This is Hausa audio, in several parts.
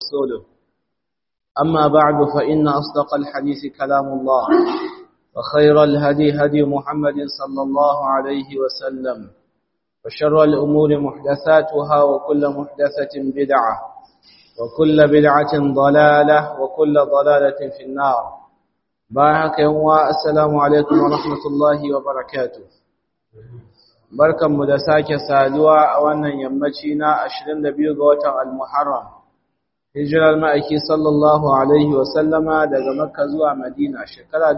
ورسوله أما بعد فإن أصدق الحديث كلام الله وخير الهدي هدي محمد صلى الله عليه وسلم وشر الأمور محدثاتها وكل محدثة بدعة وكل بدعة ضلالة وكل ضلالة في النار بارك يوم السلام عليكم ورحمة الله وبركاته barkan mu da sake saduwa a wannan yammaci na 22 ga watan al-Muharram hijirar ma'aiki sallallahu alaihi wa sallama daga Makka zuwa Madina shekara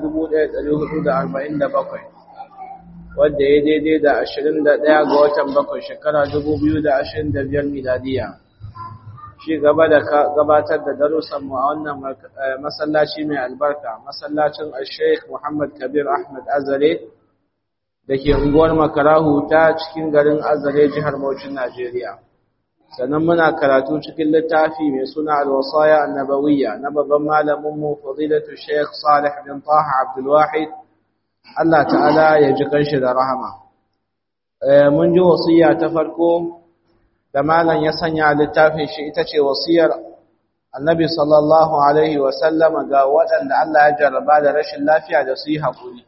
1447 wanda ya daidai da 21 ga watan bakwai shekara 2025 miladiya shi gaba da gabatar da darussanmu a wannan masallaci mai albarka masallacin al-sheikh muhammad kabir ahmad azare da ke unguwar makarahu ta cikin garin azare jihar Bauchin najeriya sannan muna karatu cikin littafi mai suna al-wasaya annabawiyya na babban malaminmu fadilatu sheikh salih bin taha abdulwahid Allah ta'ala ya ji kanshi da rahama mun ji wasiya ta farko da malam ya sanya littafin shi ita ce wasiyar annabi sallallahu alaihi wasallam ga waɗanda Allah ya jarraba da rashin lafiya da su yi haƙuri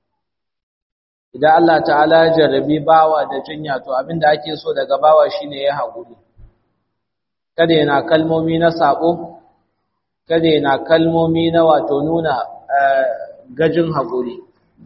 idan Allah ta'ala ya jarrabi bawa da jinya to abinda ake so daga bawa shine ya haƙuri kada yana kalmomi na sabo kada yana kalmomi na wato nuna gajin haƙuri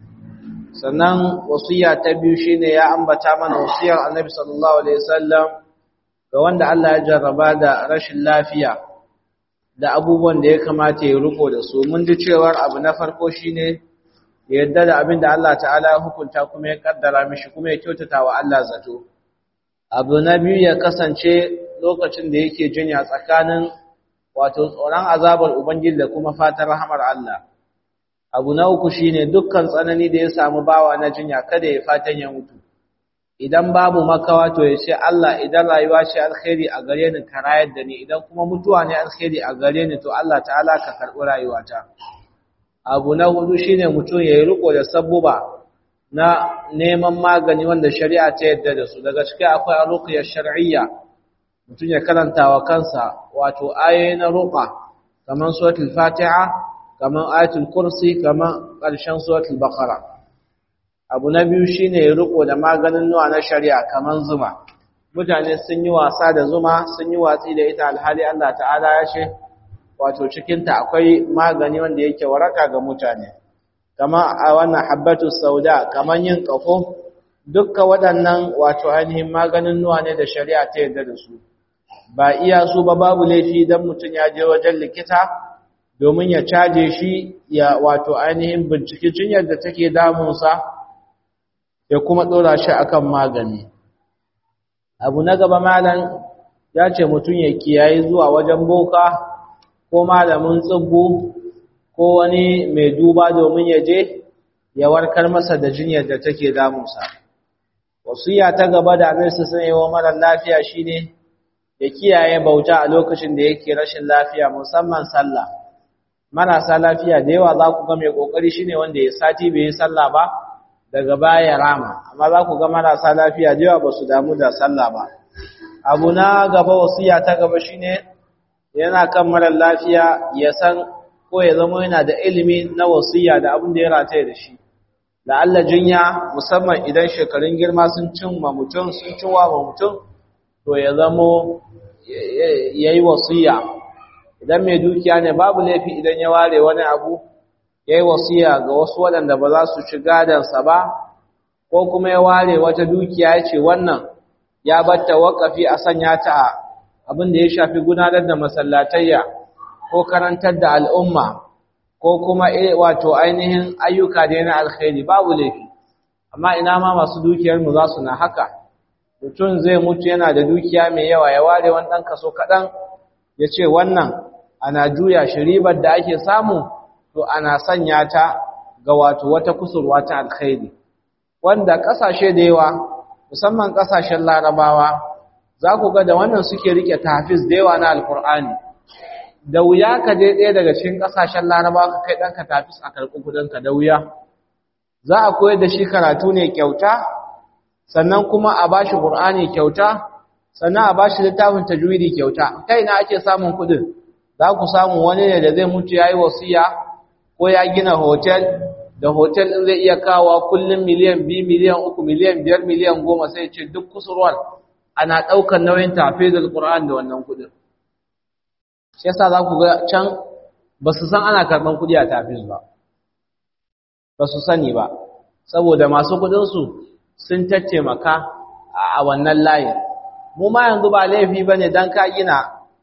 sannan wasiya ta biyu shine ya ambata mana wasiyar annabi sallallahu alaihi wasallam ga wanda Allah ya jarraba da rashin lafiya da abubuwan da ya kamata ya riko da su mun ji cewar abu na farko shine ya yadda da abin da Allah ta'ala ya hukunta kuma ya kaddara mishi kuma ya kyautata wa Allah zato abu na biyu ya kasance lokacin da yake jinya tsakanin wato tsoron azabar ubangiji da kuma fatan rahamar Allah abu na uku shine dukkan tsanani da ya samu bawa na jinya kada ya fatan ya mutu idan babu makawa to ya ce Allah idan rayuwa ce alkhairi a gare ni ka rayar da ni idan kuma mutuwa ne alkhairi a gare ni to Allah ta'ala ka karɓi rayuwata abu na hudu shine mutum ya yi riko da sabbuba na neman magani wanda shari'a ta yadda da su daga cikin akwai arqiyar shar'iyya mutum ya karanta wa kansa wato ayoyi na ruqa kamar suratul fatiha kamar ayatul kursi kamar ƙarshen suratul baqara abu na biyu shine ya riko da maganin nuwa na shari'a kaman zuma mutane sun yi wasa da zuma sun yi watsi da ita alhali Allah ta'ala ya ce wato cikin ta akwai magani wanda yake waraka ga mutane kama a wannan habbatu sauda kaman yin kafo dukkan waɗannan wato ainihin maganin nuwa ne da shari'a ta yarda da su ba iya su ba babu laifi dan mutum ya je wajen likita domin ya caje shi ya wato ainihin binciki jinyar da take damunsa ya kuma ɗora shi akan magani abu na gaba malam ya ce mutum ya kiyaye zuwa wajen boka ko malamin tsibbu ko wani mai duba domin ya je ya warkar masa da jinyar da take damunsa wasiya ta gaba da annabi sun yi wa mara lafiya shine ya kiyaye bauta a lokacin da yake rashin lafiya musamman sallah marasa lafiya da yawa za ku ga mai kokari shine wanda ya sati bai yi sallah ba daga baya rama amma za ku ga marasa lafiya da yawa ba su damu da sallah ba abu na gaba wasiya ta gaba shine yana kan marar lafiya ya san ko ya zama yana da ilimi na wasiya da abin da ya rataye da shi da Allah jinya musamman idan shekarun girma sun cimma mutum sun ciwa ma mutum to ya zamo ya yi wasiya idan mai dukiya ne babu laifi idan ya ware wani abu ya yi wasiya ga wasu waɗanda ba za su ci gadansa ba ko kuma ya ware wata dukiya ya ce wannan ya batta waƙafi a sanya ta a abin da ya shafi gudanar da masallatayya ko karantar da al'umma ko kuma wato ainihin ayyuka da na alkhairi babu laifi amma ina ma masu dukiyarmu za su na haka mutum zai mutu yana da dukiya mai yawa ya ware wani ɗan kaso kaɗan ya ce wannan ana juya shi ribar da ake samu to ana sanya ta ga wato wata kusurwa ta alkhairi wanda ƙasashe da yawa musamman ƙasashen larabawa za ku ga da wannan suke rike tafiz da yawa na alkur'ani da wuya ka je ɗaya daga cikin ƙasashen larabawa ka kai ɗanka tafis a karɓi kuɗinka da wuya za a koyar da shi karatu ne kyauta sannan kuma a ba shi ƙur'ani kyauta sannan a ba shi littafin tajwidi kyauta kai na ake samun kuɗin za ku samu wani ne da zai mutu ya yi wasiya ko ya gina hotel da hotel ɗin zai iya kawo kullum miliyan biyu miliyan uku miliyan biyar miliyan goma sai ce duk kusurwar ana ɗaukar nauyin tafizul Qur'an da wannan kuɗin shi yasa za ku ga can ba su san ana karɓar kuɗi a tafiz ba ba su sani ba saboda masu kuɗinsu sun tattaimaka a wannan layin mu ma yanzu ba laifi ba ne don ka gina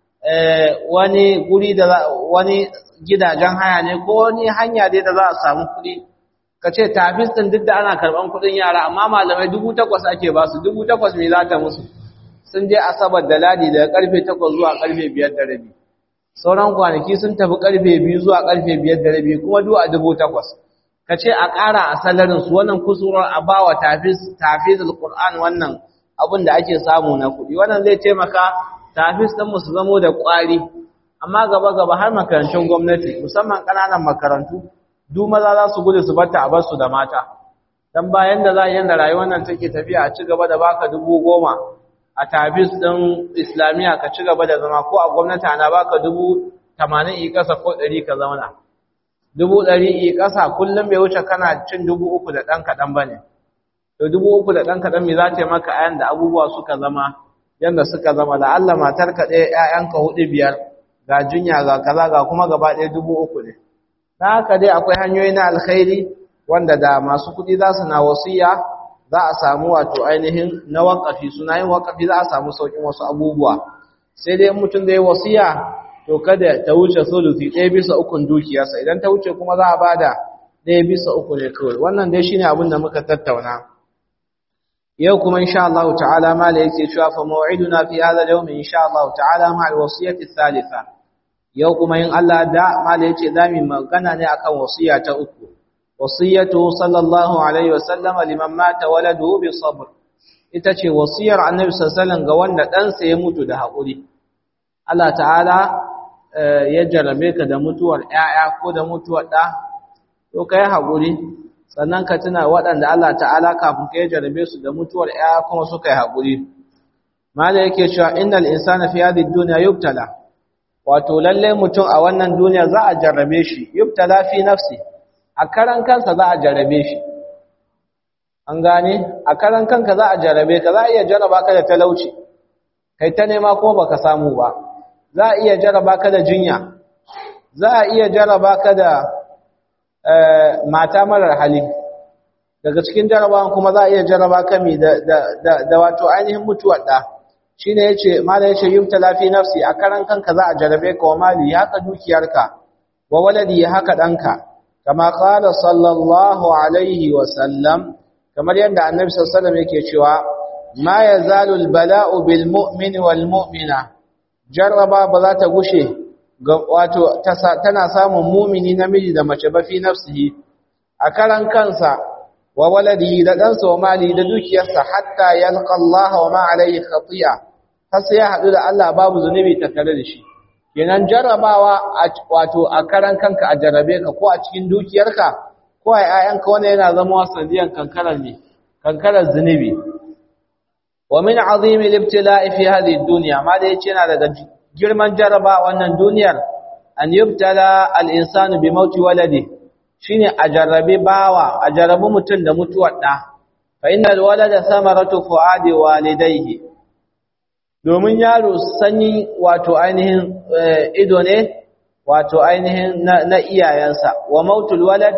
wani guri da wani gidajen haya ne ko wani hanya dai da za a samu kuɗi ka ce tafis ɗin duk da ana karɓar kuɗin yara amma malamai dubu takwas ake ba su dubu takwas mai za ta musu sun je asabar da ladi daga karfe takwas zuwa karfe biyar da rabi sauran kwanaki sun tafi karfe biyu zuwa karfe biyar da rabi kuma duk a dubu takwas ka ce a ƙara a salarinsu wannan kusurar a ba wa tafiz al-ƙur'an wannan abin da ake samu na kuɗi wannan zai taimaka tafiz ɗin su zamo da ƙwari amma gaba gaba har makarantun gwamnati musamman ƙananan makarantu duk maza za su gudu su batta a basu da mata dan bayan da za a yanda rayuwar nan take tafiya a ci gaba da baka dubu goma a tabis ɗin islamiyya ka ci gaba da zama ko a gwamnati ana baka dubu tamanin i ƙasa ko ɗari ka zauna dubu ɗari i ƙasa kullum bai wuce kana cin dubu uku da ɗan kaɗan ba ne to dubu uku da ɗan kaɗan me za ta yi maka ayan da abubuwa suka zama yadda suka zama da Allah matar ka ɗaya ‘ya'yanka huɗu biyar ga jinya ga kaza ga kuma gaba ɗaya dubu uku ne na haka dai akwai hanyoyi na alkhairi wanda da masu kuɗi za su na wasiya za a samu wato ainihin na wakafi suna yin wakafi za a samu saukin wasu abubuwa sai dai mutum da ya wasiya to kada ta wuce sulusi ɗaya bisa ukun dukiyarsa idan ta wuce kuma za a bada ɗaya bisa uku ne kawai wannan dai shine abin da muka tattauna yau kuma insha Allah ta'ala mala yake cewa fa maw'iduna fi hadha al-yawm insha Allah ta'ala ma al-wasiyati thalitha yau kuma in Allah da mala yake zamu magana ne akan wasiya ta uku wasiyatu sallallahu alaihi wasallama liman mata waladuhu bi sabr ita ce wasiyar annabi sallallahu ga wanda ɗansa ya mutu da haƙuri Allah ta'ala ya jarabe ka da mutuwar ƴaƴa ko da mutuwar ɗa to kai haƙuri sannan ka tuna waɗanda Allah ta'ala kafin ka ya jarabe su da mutuwar ƴaƴa kuma suka yi haƙuri mala yake cewa innal insana fi hadhihi dunya yubtala wato lalle mutum a wannan duniya za a jarrabe shi yubtala fi nafsi a karan kansa za a jarabe shi an gane a karan kanka za a jarabe ka za a iya jaraba ka da talauci kai ta nema kuma baka samu ba za a iya jaraba ka da jinya za a iya jaraba ka da mata marar hali daga cikin jarabawan kuma za a iya jaraba ka mi da wato ainihin mutuwar ɗa shi ne ya ce mala ya ce yubtala fi nafsi a karan kanka za a jarabe ka wa mali haka dukiyarka wa waladi haka ɗanka kama qala sallallahu alaihi wa sallam kamar yadda annabi sallallahu alaihi wasallam yake cewa ma yazalu albala'u bil mu'min wal mu'mina jarraba ba za ta gushe wato tana samun mumini namiji da mace ba fi nafsihi a karan kansa wa waladihi da ɗansa wa mali da dukiyarsa hatta yalqa Allah wa ma alayhi khati'a har sai ya haɗu da Allah babu zunubi tattare da shi kenan jarrabawa wato a karan kanka a jarrabe ka ko a cikin dukiyarka ko a ƴaƴanka wanda yana zama sanadiyan kankarar ne kankarar zunubi wa min azimi al-ibtila'i fi hadhihi ad-dunya ma da yace yana daga girman jarraba wannan duniyar an yubtala al-insanu bi mauti waladi shine a jarrabe bawa a jarrabu mutum da mutuwar da fa innal walada samaratu fuadi walidayhi domin yaro sanyi wato ainihin ido ne wato ainihin na iyayensa wa mautul walad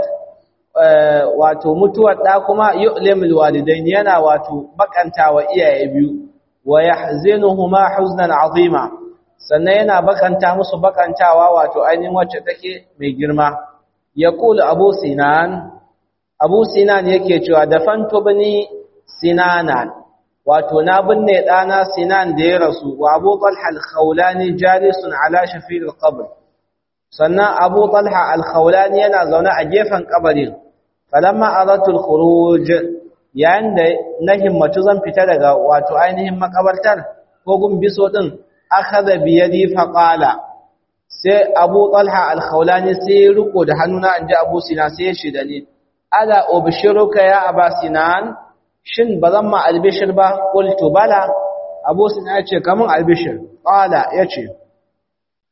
wato mutuwar da kuma yu'limul walidain yana wato bakantawa iyaye biyu wa yahzinuhuma huznan azima sannan yana bakanta musu bakantawa wato ainihin wacce take mai girma yaqulu abu sinan abu sinan yake cewa dafantu bani sinanan wato na binne ɗana sinan da ya rasu wa abu talha al-khawlani jalisun ala shafir al-qabr sannan abu talha al-khawlani yana zaune a gefen kabarin falamma aratul khuruj yayin da na himmatu zan fita daga wato ainihin makabartar ko gumbiso din akhadha bi yadi fa qala sai abu talha al-khawlani sai riko da hannuna anje abu sinan sai ya shida ni ala ubshiruka ya aba sinan shin ba zan ma albishir ba qultu bala abu sinan ya ce kamun albishir qala yace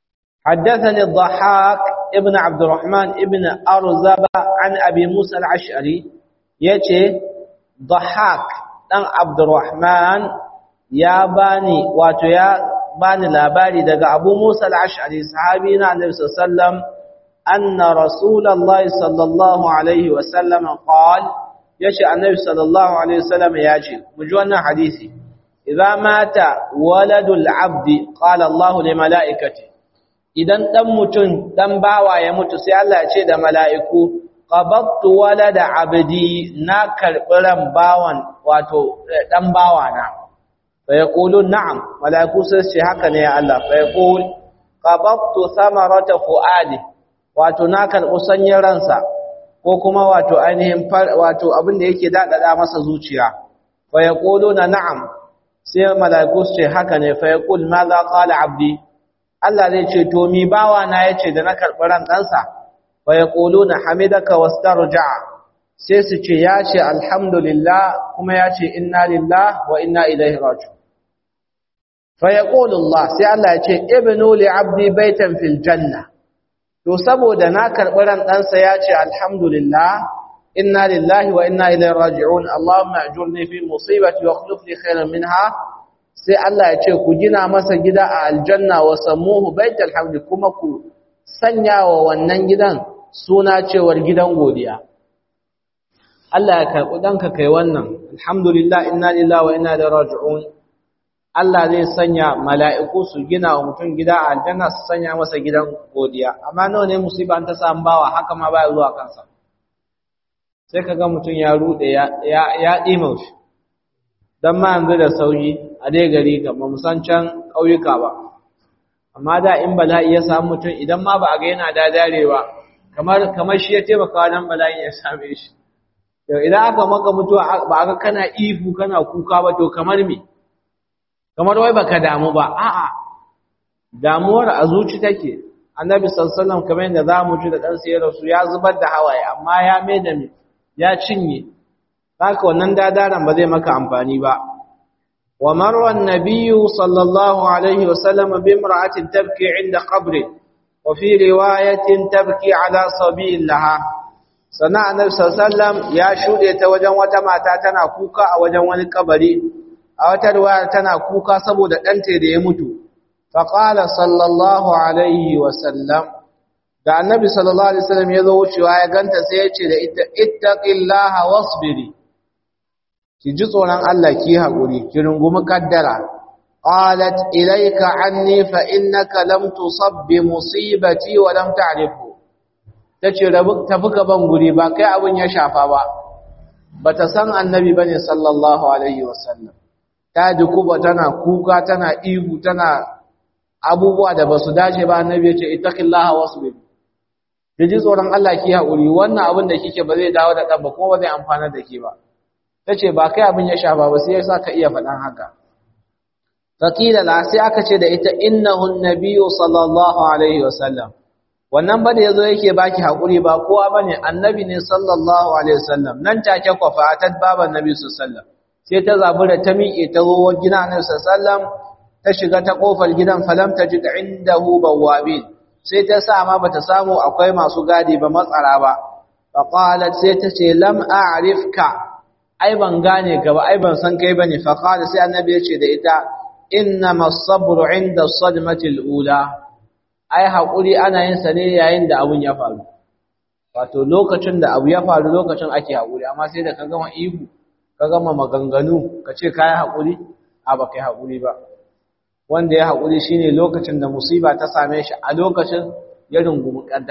حدثني الضحاك ابن عبد الرحمن ابن أرزب عن أبي موسى العشعري يتي ضحاك دان عبد الرحمن يا باني واتو يا باني لاباري دغ أبو موسى العشعري صحابينا النبي صلى الله عليه وسلم أن رسول الله صلى الله عليه وسلم قال يشي النبي صلى الله عليه وسلم ياجي مجوانا حديثي إذا مات ولد العبد قال الله لملائكته idan dan mutum dan bawa ya mutu sai Allah ya ce da mala'iku qabattu walada abdi na karbi ran bawan wato dan bawa na fa yaqulu na'am mala'iku sai ce haka ne ya Allah fa yaqul qabattu samarata fuadi wato na karbi sanyin ransa ko kuma wato ainihin wato abin da yake dadada masa zuciya fa yaquluna na'am sai mala'iku su ce haka ne fa yaqul madha qala abdi Allah zai ce to mi bawa na yace da na karɓi ran ɗansa fa yaquluna hamidaka wastarja'a sai su ce ya ce alhamdulillah kuma ya ce inna lillah wa inna ilaihi raji'un fa yaqulu Allah sai Allah ya ce ibnu li 'abdi baitan fil janna to saboda na karɓi ran ɗansa ya ce alhamdulillah inna lillahi wa inna ilaihi raji'un Allahumma ajurni fi musibati wa akhlif li khairan minha sai Allah ya ce ku gina masa gida a aljanna wa sammuhu baitul hamd kuma ku sanya wa wannan gidan suna cewar gidan godiya Allah ya karɓi danka kai wannan alhamdulillah inna lillahi wa inna ilaihi raji'un Allah zai sanya mala'iku su gina wa mutum gida a aljanna su sanya masa gidan godiya amma nawa ne musiba ta samu bawa haka ma baya zuwa kansa sai kaga mutum ya rude ya ya ya dima shi dan ma yanzu da sauyi a dai gari ga ba san can kauyuka ba amma da in bala'i ya samu mutum idan ma ba a ga yana dadarewa kamar kamar shi ya taimaka dan bala'i ya same shi yau idan aka maka mutuwa ba ga kana ihu kana kuka ba to kamar me kamar wai baka damu ba a'a damuwar a zuci take annabi sallallahu alaihi wasallam kamar yadda zamu ji da dan sayar su ya zubar da hawaye amma ya mai da ya cinye haka wannan dadaran ba zai maka amfani ba wa marwa an-nabiyyu sallallahu alaihi wasallam bi imra'atin tabki 'inda qabri wa fi riwayatin tabki 'ala sabilillaha sana annabi sallallahu alaihi wasallam ya shude ta wajen wata mata tana kuka a wajen wani kabari a wata riwaya tana kuka saboda ɗanta da ya mutu faƙala sallallahu alaihi wasallam da annabi sallallahu alaihi wasallam ya zo wucewa ya ganta sai ya ce da ita ittaqillaha wasbiri ki ji tsoron Allah ki haƙuri ki rungumi kaddara qalat ilayka anni fa innaka lam tusab bi musibati wa lam ta'rifu tace rabu tafi gaban guri ba kai abun ya shafa ba bata san annabi bane sallallahu alaihi wasallam ta dukuba tana kuka tana ihu tana abubuwa da basu dace ba annabi ya ce ittaqillaha wasbir ji tsoron Allah ki haƙuri wannan abin da kike ba zai dawo da ɗan ba kuma ba zai amfana da ke ba tace ba kai abin ya shafa ba sai yasa ka iya faɗan haka faqila la sai aka ce da ita innahu an-nabiyyu sallallahu alaihi wasallam wannan ba da yazo yake baki haƙuri ba kowa bane annabi ne sallallahu alaihi wasallam nan take kwafa atat baban nabi sallallahu alaihi wasallam sai ta zabura ta miƙe ta zo gidan Annabi sallallahu ta shiga ta kofar gidan falam tajid indahu bawabin sai ta sa ma bata samu akwai masu gadi ba matsara ba fa qalat sai ta ce lam a'rifka ai ban gane ka ba ai ban san kai bane fa qala sai Annabi ya ce da ita innama as-sabru 'inda as-sadmati al-ula ai hakuri ana yin sa ne yayin da abun ya faru wato lokacin da abu ya faru lokacin ake hakuri amma sai da ka gama ihu ka gama maganganu ka ce ka yi haƙuri a ba ka yi haƙuri ba wanda ya haƙuri shi ne lokacin da musiba ta same shi a lokacin ya rungumi ƙadda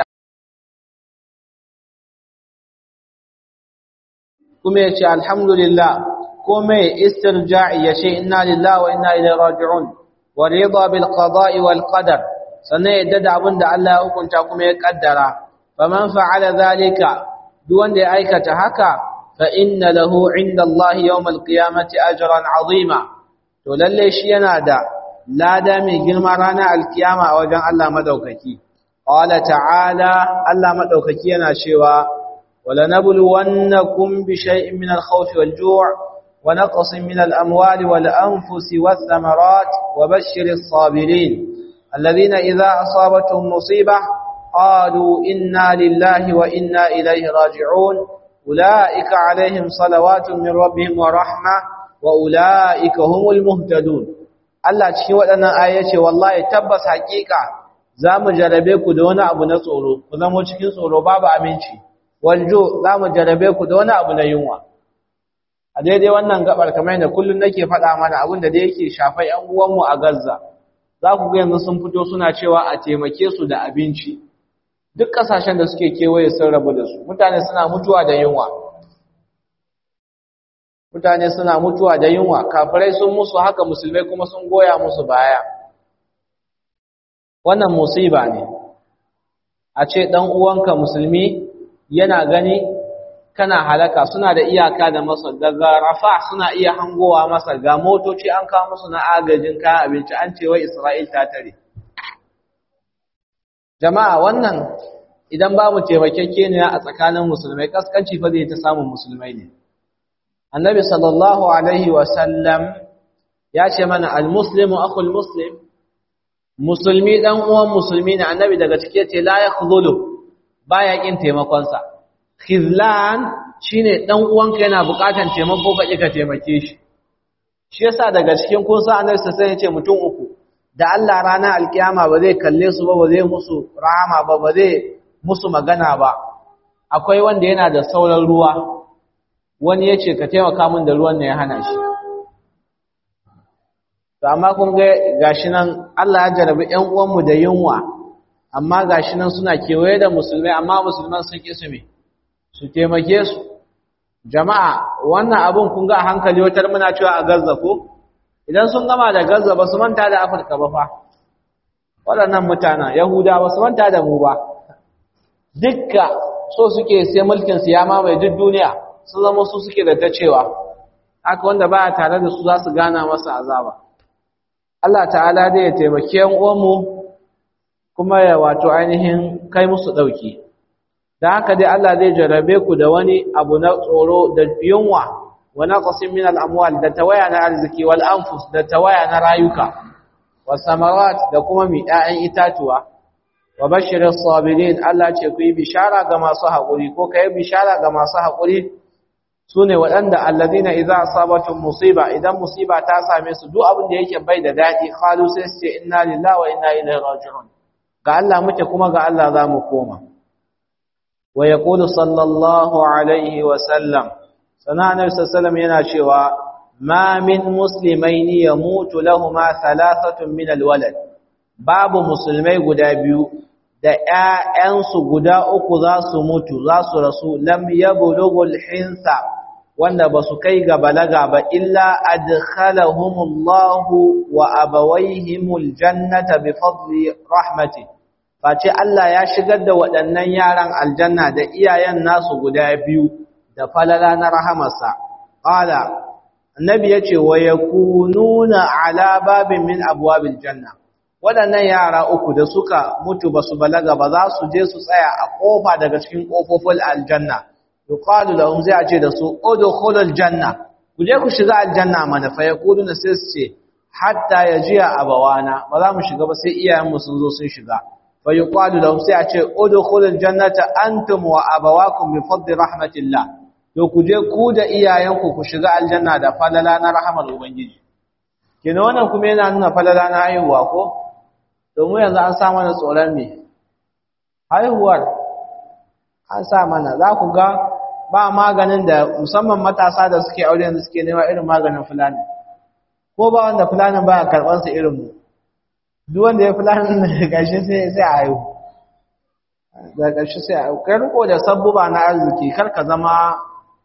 kuma ya ce alhamdulillah ko mai istirja'i ya ce inna lillahi wa inna ilaihi raji'un wa rida bil qada'i wal qadar sannan ya dada abin da Allah ya hukunta kuma ya kaddara faman fa'ala zalika duk wanda ya aikata haka فإن له عند الله يوم القيامة أجرا عظيما ولله شي yana da lada mai girma ranar alkiyama a wajen Allah madaukaki qala ta'ala Allah madaukaki yana cewa wala nabluwannakum bi shay'in min al-khawfi wal-ju' wa naqsin min al-amwali wal-anfusi wath-thamarat wa bashshiris sabirin alladhina idza asabatuhum musibah qalu inna lillahi wa inna ilayhi raji'un ulaika alaihim salawatun min rabbihim wa rahma wa ulaika humul muhtadun Allah cikin waɗannan ayoyi ce wallahi tabbas haƙiƙa zamu jarabe ku da wani abu na tsoro ku zama cikin tsoro babu aminci waljo zamu jarabe ku da wani abu na yunwa a daidai wannan gabar kamar yadda kullum nake faɗa mana abin da yake shafa ƴan uwanmu a Gaza za ku ga yanzu sun fito suna cewa a taimake su da abinci duk ƙasashen da suke kewaye sun rabu da su mutane suna mutuwa da yunwa mutane suna mutuwa da yunwa kafirai sun musu haka musulmai kuma sun goya musu baya wannan musiba ne a ce ɗan uwanka musulmi yana gani kana halaka suna da iyaka da masa daga rafa suna iya hangowa masa ga motoci an kawo musu na agajin kayan abinci an ce wai Isra'il ta tare jama'a wannan idan babu taimakekeniya a tsakanin musulmai kaskanci fa zai ta samun musulmai ne annabi sallallahu alaihi wa sallam ya ce mana almuslimu akhul muslim musulmi dan uwan musulmi ne annabi daga cike ce la yakhdhulu baya kin taimakon sa khizlan shine dan uwanka yana bukatan taimako ka kika taimake shi shi yasa daga cikin kun sa annabi sai ya ce mutum uku da Allah ranar alkiyama ba zai kalle su ba ba zai musu rahama ba ba zai musu magana ba akwai wanda yana da sauran ruwa wani ya ce ka taimaka min da ruwan ne ya hana shi to amma kun ga gashi nan Allah ya jarabi ƴan uwanmu da yunwa amma gashi nan suna kewaye da musulmai amma musulman sun ƙi su me su taimake su jama'a wannan abun kun ga a hankali wata muna cewa a Gaza ko idan sun gama da Gaza ba su manta da Afirka ba fa waɗannan mutanen Yahuda ba su manta da mu ba dukka so suke sai mulkin su ya mamaye duk duniya sun zama su suke da ta cewa haka wanda baya tare da su za su gana masa azaba Allah ta'ala dai ya taimake yan uwanmu kuma ya wato ainihin kai musu dauki dan haka dai Allah zai jarabe ku da wani abu na tsoro da yunwa wa naqsin min al-amwal da tawaya na arziki wal anfus da tawaya na rayuka was samarat da kuma mi 'ya'yan itatuwa wa bashirin sabirin Allah ce ku yi bishara ga masu haƙuri ko ka yi bishara ga masu haƙuri su ne waɗanda allazina idza asabatun musiba idan musiba ta same su duk abin da yake bai da daɗi qalu sai su ce inna lillahi wa inna ilaihi raji'un ga Allah muke kuma ga Allah za mu koma wa yaqulu sallallahu alaihi wa sallam sana annabi sallallahu yana cewa ma min muslimaini yamutu lahumu thalathatun min alwalad babu musulmai guda biyu da ‘ya'yansu guda uku za su mutu, za su rasu, lam yabulugul hinsa wanda ba su kai ga balaga ba, illa adkhalahumullahu wa abawaihimul jannata bi fadli rahmati. Face Allah ya shigar da waɗannan yaran aljanna da iyayen nasu guda biyu da falala na rahamarsa. Ƙala, Annabi ya ce, wa ya kununa ala babin min abuwabil janna. waɗannan yara uku da suka mutu ba su balaga ba za su je su tsaya a ƙofa daga cikin ƙofofin aljanna yuqalu lahum zai ce da su udkhulul janna ku je ku shiga aljanna mana fa yaquluna sai su ce hatta yajiya abawana ba za mu shiga ba sai iyayen mu sun zo sun shiga fa yuqalu lahum sai a ce udkhulul jannata antum wa abawakum bi fadli rahmatillah to ku je ku da iyayenku ku shiga aljanna da falala na rahmar ubangiji kina wannan kuma yana nuna falala na haihuwa ko domin yanzu an sa mana tsoron me haihuwar an sa mana za ku ga ba maganin da musamman matasa da suke aure yanzu suke nema irin maganin fulani ko ba wanda fulanin baya karɓar su irin mu duk wanda ya fulanin da gashi sai sai a haihu da gashi sai a kai riko da sabbuba na arziki kar ka zama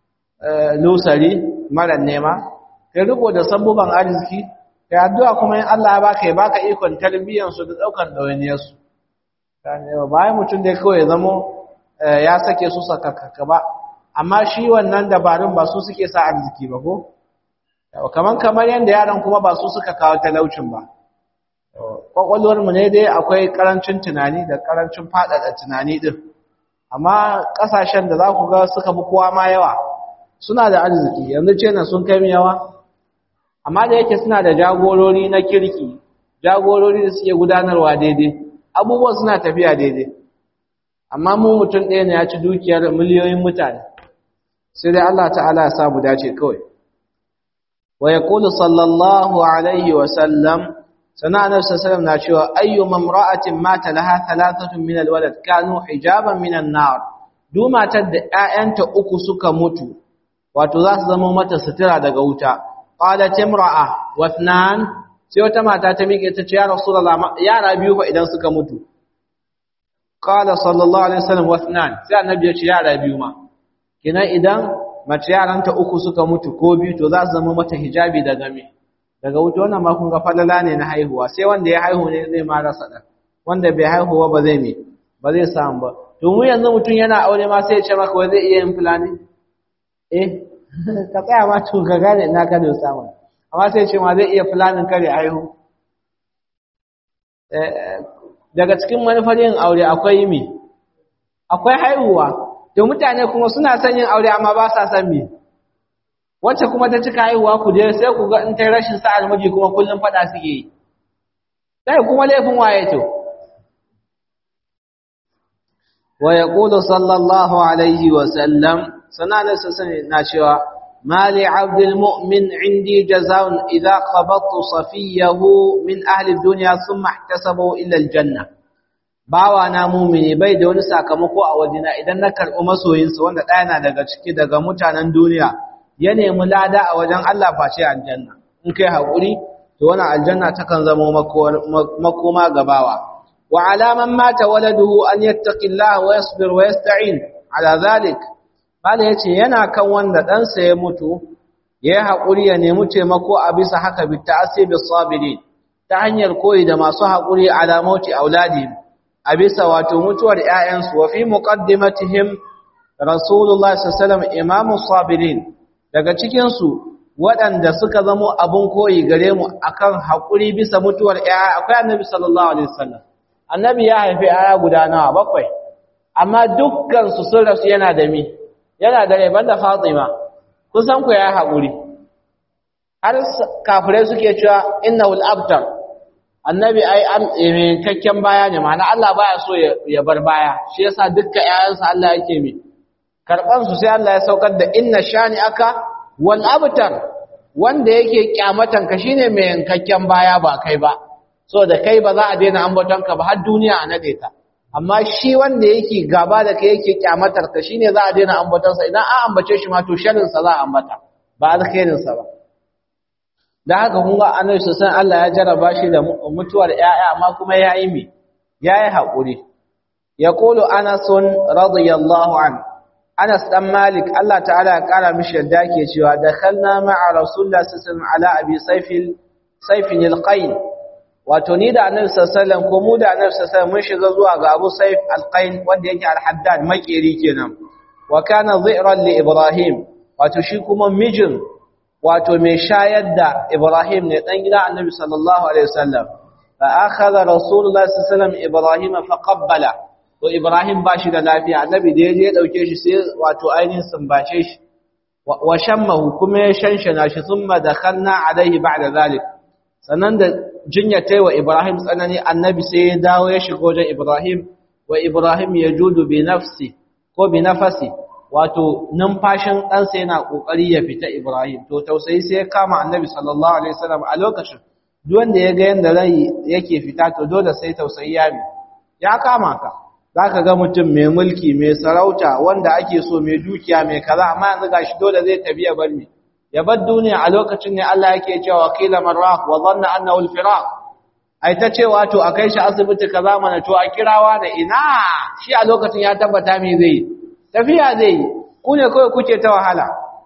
lusari mara nema kai riko da sabbuban arziki kai addu'a kuma in Allah ya baka ya baka ikon tarbiyyar su da daukar dawainiyar su bayan mutum da kawai ya zamo ya sake su sakakka ba amma shi wannan dabarun ba su suke sa arziki ba ko kaman kamar yanda yaran kuma ba su suka kawo talaucin ba kwakwalwar mu ne dai akwai karancin tunani da karancin fadada tunani din amma kasashen da za ku ga suka bi kowa ma yawa suna da arziki yanzu ce na sun kai yawa amma da yake suna da jagorori na kirki jagorori da suke gudanarwa daidai abubuwan suna tafiya daidai amma mu mutum ɗaya ne ya ci dukiyar miliyoyin mutane sai dai Allah ta'ala ya samu dace kawai wa yaqulu sallallahu alaihi wa sallam sana annabi sallallahu na cewa ayyu mamra'atin mata laha thalathatun min alwalad kanu hijaban min an-nar duk matar da ƴaƴanta uku suka mutu wato za su zama mata sutura daga wuta qalat imra'a wa ithnan sai wata mata ta miƙe ta ce ya rasulullah yara biyu fa idan suka mutu qala sallallahu alaihi wasallam wa ithnan sai annabi ya ce yara biyu ma kina idan mace yaranta uku suka mutu ko biyu to za su zama mata hijabi daga me daga wuta wannan ma kun ga falala ne na haihuwa sai wanda ya haihu ne zai ma rasa dan wanda bai haihuwa ba zai me ba zai samu ba to mu yanzu mutum yana aure ma sai ya ce maka wai zai iya yin fulani eh ka tsaya ma to ka gane ina ka da samu amma sai ya ce ma zai iya fulanin kare haihu daga cikin manufar yin aure akwai mi akwai haihuwa to mutane kuma suna son yin aure amma ba sa son mi wacce kuma ta cika haihuwa ku je sai ku ga in ta rashin sa'ar miji kuma kullum fada suke yi sai kuma laifin waye to wa yaqulu sallallahu alaihi wa sallam sanana sasane na cewa mali abdul mu'min indi jazaa'un idha qabattu safiyahu min ahli dunya thumma ihtasabu ila aljanna bawa na mumini bai da wani sakamako a wajena idan na karɓi masoyinsa wanda ɗaya na daga ciki daga mutanen duniya ya nemi lada a wajen Allah face aljanna in kai haƙuri to wannan aljanna takan zama makoma gabawa wa alaman mata waladuhu an yattaqillaha wa yasbir wa yasta'in ala zalik bala yace yana kan wanda ɗansa ya mutu yayi haƙuri ya nemi taimako a bisa haka bi ta'asibi sabirin ta hanyar koyi da masu haƙuri ala mauti auladi a bisa wato mutuwar ƴaƴansu wa fi muqaddimatihim rasulullahi sallallahu alaihi wasallam imamu sabirin daga cikinsu waɗanda suka zamo abin koyi gare mu akan haƙuri bisa mutuwar ‘ya'ya akwai annabi sallallahu alaihi wasallam annabi ya haifi ‘ya'ya guda nawa bakwai amma dukkansu sun rasu yana da mi yana da rai banda fatima kusan ku ya haƙuri har kafirai suke cewa inna wul abtar annabi ai an kakken baya ne ma'ana Allah baya so ya bar baya shi yasa dukkan ‘ya'yansa Allah yake mi karɓansu sai Allah ya saukar da inna shani aka wal abtar wanda yake kyamatan ka shine mai yankakken baya ba kai ba so da kai ba za a daina ambaton ka ba har duniya a nade ta amma shi wanda yake gaba da kai yake kyamatar ka shine za a daina ambaton sa idan an ambace shi ma to sharrin sa za a ambata ba alkhairin sa ba da haka kun ga annabi sallallahu Allah ya jarraba shi da mutuwar ƴaƴa amma kuma yayi mi yayi hakuri yaqulu anas radiyallahu anhu Anas dan Malik Allah ta'ala ya kara mishi yadda yake cewa dakhalna ma'a Rasulullah sallallahu alaihi wasallam ala Abi Sayfil Sayfin al-Qain wato ni da Annabi sallallahu alaihi wasallam ko mu da Annabi sallallahu alaihi wasallam mun shiga zuwa ga Abu Sayf al-Qain wanda yake al-Haddad makeri kenan wa kana dhi'ran li Ibrahim wato shi kuma mijin wato mai shayar da Ibrahim ne dan gida Annabi sallallahu alaihi wasallam fa akhadha Rasulullah sallallahu alaihi wasallam Ibrahim fa qabbala to Ibrahim ba shi da lafiya annabi da yaje ya dauke shi sai wato ainihin sumbace shi wa shammahu kuma ya shanshana shi thumma dakhalna alaihi ba'da zalik sannan da jinya tai wa Ibrahim tsanani annabi sai ya dawo ya shigo wajen Ibrahim wa Ibrahim yajudu bi nafsi ko bi nafasi wato numfashin ɗansa yana kokari ya fita Ibrahim to tausayi sai ya kama annabi sallallahu alaihi wasallam a lokacin duk wanda ya ga yanda rai yake fita to dole sai tausayi ya ya kama ka za ka ga mutum mai mulki mai sarauta wanda ake so mai dukiya mai kaza amma yanzu ga shi dole zai tafi ya bar mi ya bar duniya a lokacin ne Allah yake cewa qila marraq wa dhanna annahu al-firaq ai ta cewa to a kai shi asibiti kaza mana to a kirawa da ina shi a lokacin ya tabbata me zai tafiya zai ku ne kawai kuke ta wahala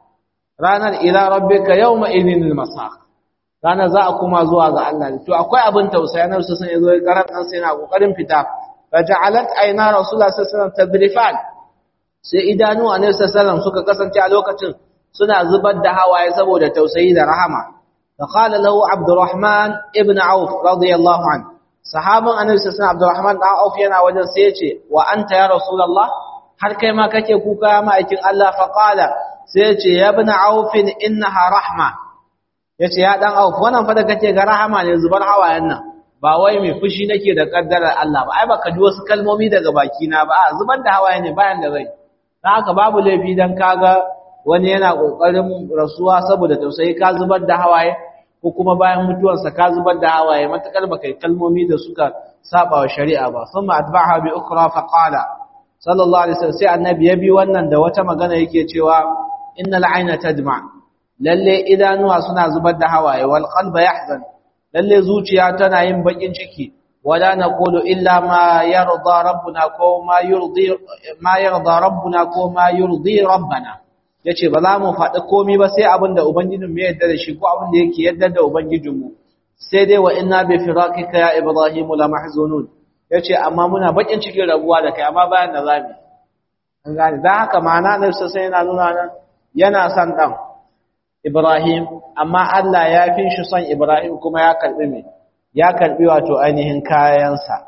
ranar ila rabbika yawma idhinil masaq ranar za a kuma zuwa ga Allah to akwai abin tausayi na su sun yazo garan dan sai na kokarin fita faja'alat ayna rasulullah sallallahu alaihi wasallam tadrifan sai idanu annabi sallallahu suka kasance a lokacin suna zubar da hawaye saboda tausayi da rahama faqala lahu abdurrahman ibn auf radiyallahu an sahaban annabi sallallahu abdurrahman dan auf yana wajen sai yace wa anta ya rasulullah har kai ma kake kuka ma aikin Allah faqala sai yace ya ibn auf innaha rahma yace ya dan auf wannan fa da kake ga rahama ne zubar hawayen nan ba wai mai fushi nake da kaddarar Allah ba ai baka ji wasu kalmomi daga baki na ba zubar da hawaye ne bayan da rai dan haka babu laifi dan kaga wani yana kokarin rasuwa saboda tausayi ka zubar da hawaye ko kuma bayan mutuwarsa ka zubar da hawaye matakar baka kalmomi da suka saba wa shari'a ba thumma atba'aha bi ukhra fa qala sallallahu alaihi wasallam sai annabi ya bi wannan da wata magana yake cewa innal ayna tadma lalle idanuwa suna zubar da hawaye wal qalba yahzan lalle zuciya tana yin bakin ciki wala naqulu illa ma yarda rabbuna ko ma yurdi ma yarda rabbuna ko ma yurdi rabbana yace ba za mu faɗi komai ba sai abin da ubangijin mu yarda da shi ko abin da yake yarda da ubangijin mu sai dai wa inna bi firaqika ya ibrahim la mahzunun yace amma muna bakin cikin rabuwa da kai amma bayan da zamu an gane dan haka ma'ana ne sai yana nuna nan yana son dan Ibrahim amma Allah ya fi shi son Ibrahim kuma ya karbi me ya karbi wato ainihin kayansa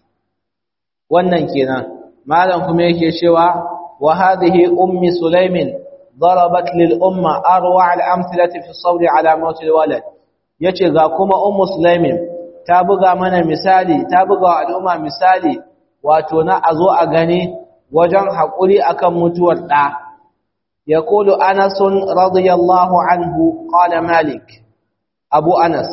wannan kenan malam kuma yake cewa wa hadhihi ummi sulaimin ضربت للأمة أروع الأمثلة في الصبر على موت الولد yace ga kuma ummu sulaimin ta buga mana misali ta buga wa al'umma misali wato na azo a gani wajen hakuri akan mutuwar da yaqulu anas radiyallahu anhu qala malik abu anas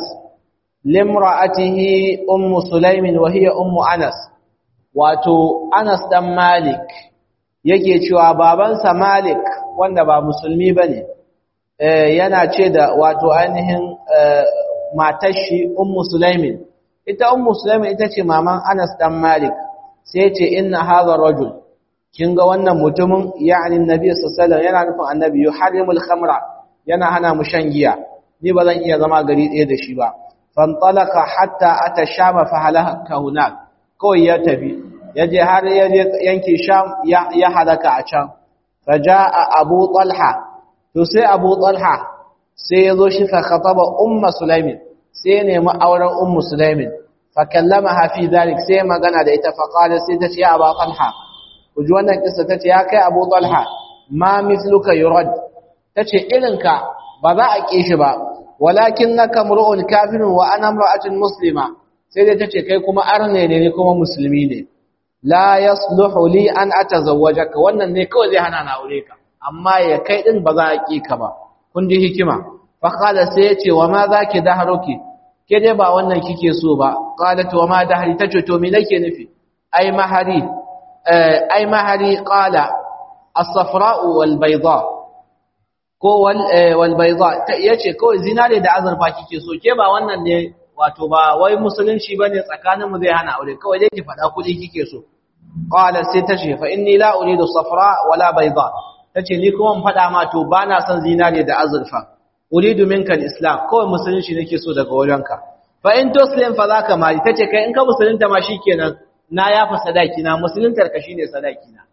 limra'atihi ummu sulaimin wa hiya ummu anas wato anas dan malik yake cewa babansa malik wanda ba musulmi bane yana ce da wato ainihin matar shi ummu sulaimin ita ummu sulaimin ita ce maman Anas dan Malik sai ce inna hadha rajul kin ga wannan mutumin yani annabi sallallahu alaihi wasallam yana nufin annabi yuharrimul khamra yana hana mu shan giya ni ba zan iya zama gari ɗaya da shi ba fantalaka hatta ata shama fa halaka hunak kawai ya tafi yaje har yaje yanki sham ya halaka a can faja'a abu talha to sai abu talha sai ya zo shi fa khataba umma sulaimin sai ya nemi auren ummu sulaimin fa kallamaha fi dhalik sai magana da ita fa qala sai ta ce ya abu talha kuji wannan kissa tace ya kai abu talha ma mithluka yurad tace irinka ba za a ki shi ba walakinnaka mur'un kafirun wa ana imra'atun muslima sai dai tace kai kuma arne ne ne kuma musulmi ne la yasluhu li an atazawwajaka wannan ne kawai zai hana na aure ka amma ya kai din ba za a ki ka ba kun ji hikima fa qala sai yace wa ma zaki dahruki ke dai ba wannan kike so ba qalat wa ma dahri tace to me nake nufi ai mahari ai mahari qala as-safra'u wal bayda ko wal wal bayda yace kawai zinare da azurfa kike so ke ba wannan ne wato ba wai musulunci bane tsakanin mu zai hana aure kawai dai ki fada kudi kike so qala sai tace fa inni la uridu safra wala bayda tace ni kuma mun fada ma to bana son zinare da azurfa uridu minka islam kawai musulunci nake so daga wajenka fa in tuslim fa zaka mali tace kai in ka musulunta ma shikenan na yafa sadaki na musuluntar ka shine sadaki na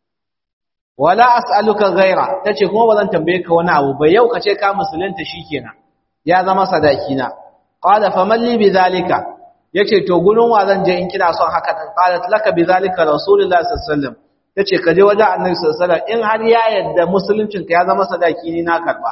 wala as'aluka ghaira tace kuma bazan tambaye ka wani abu ba yau kace ka musulunta shikenan ya zama sadaki na qala faman li bidhalika yace to gurin wa zan je in kina son haka dan qalat laka bidhalika rasulullahi sallallahu alaihi wasallam tace ka je wajen annabi sallallahu alaihi wasallam in har ya yadda musuluncin ka ya zama sadaki ni na karba